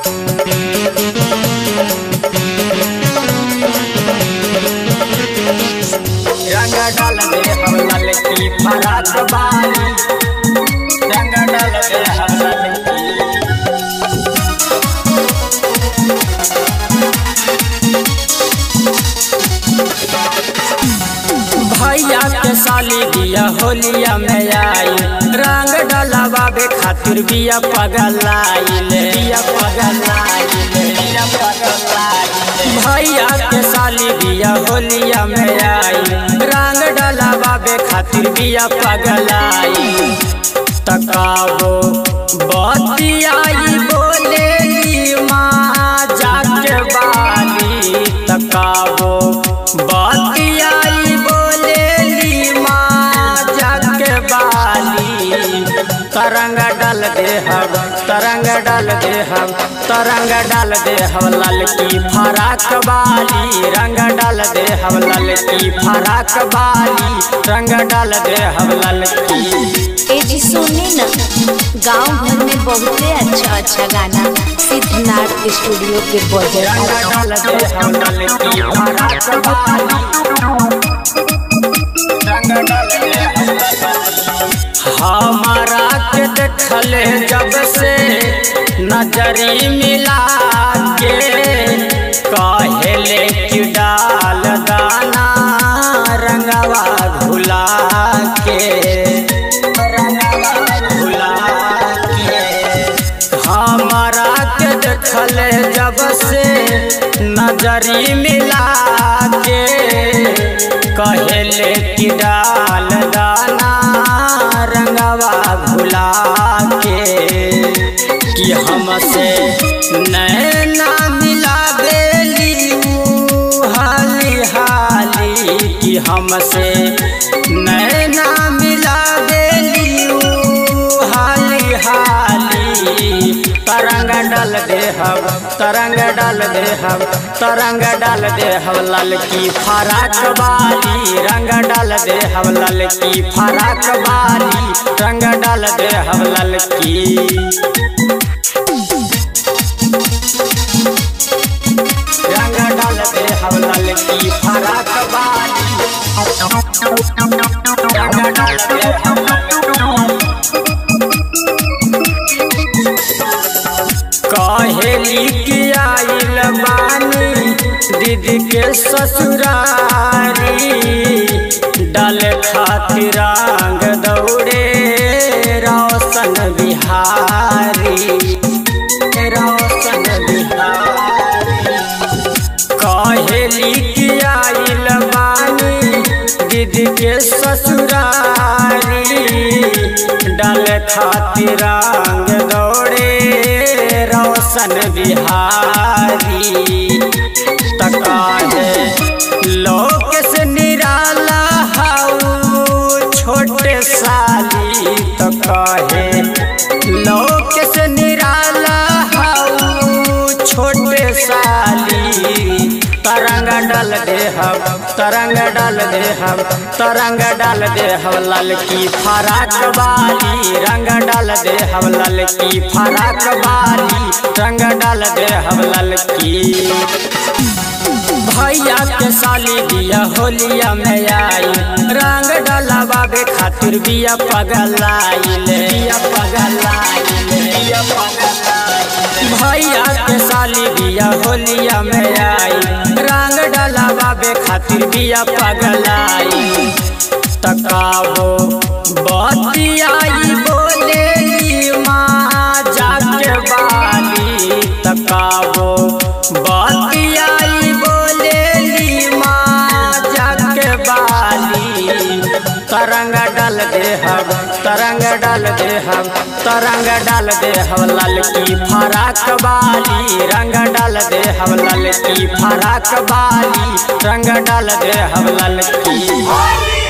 रंग डाल दे हम ललकी फराक बाली रंग डाल दे हम ललकी भैया के साली बिया होलिया में आई रंग डलवावे खातिर बिया पगलाइल बिया पगलाइल बिया पगलाइल भैया के साली बिया होलिया में आई रंग डलवावे खातिर बिया पगलाई तकाबो बतियाई बोलेली माँ जाके बाली तकाबो बतियाई बोलेली माँ जाके बाली तरंग डाल दे हम तरंग डाल दे हम तरंग डाल दे हम ललकी फराक बाली रंग डाल दे हम ललकी फराक बाली रंग डाल दे हम ललकी ए जी सुने न गांव भर में बहुते अच्छा अच्छा गाना सिद्धनाथ स्टूडियो के बजे रंग डाल दे हम ललकी फराक बाली रंग डाल दे हम हमारा के देखले जब से नजरी मिला के कहले कि डाल दाना रंगवा घुला के रंगवा घुला के हमारा के देखले जब से नजरी मिला के कहले कि डाल दाना रंगवा भुला के कि हमसे नैना मिला बेली हाली हाली कि हमसे नैना मिला बेली हाली हाली तरंग डाल दे हम तरंग डाल दे हम तरंग डाल दे हम ललकी फराक बाली रंग डाल दे हम ललकी फराक बाली रंग डाल दे हम ललकी रंग डाल दे हम ललकी फराक बाली रंग डाल दे हम कहेली कि आइल बानी दीदी के ससुरारी डाल खातिर रंग दौड़े रोशन बिहारी रोशन बिहारी कहेली कि आइल बानी दीदी के ससुरारी डाल खातिर रंग दौड़े रोशन बिहारी तकाहे लोक से निराला हाउ छोटे साली तकाहे लोक से निराला हाउ छोटे साली तरंग डाल दे हम तरंग डाल दे हम तरंग डाल दे हम ललकी फराक बाली रंग डाल दे हम ललकी फराक बाली रंग डाल दे हम ललकी भैया के साली बिया होलिया में आई रंग डलवावे खातिर बिया पगलाइल बिया पगलाइल बिया पगलाइल भैया के साली बिया होलिया में आई रंग डलवावे खातिर बिया पगलाई तकाबो बतियाई बोलेली माँ जाके बाली तकाबो बतियाई बोलेली माँ जाके बाली तरंग डाल दे हम तरंग डाल दे हम तरंग डाल दे हम ललकी फराक बाली रंग डाल दे हम ललकी फराक बाली रंग डाल दे हम ललकी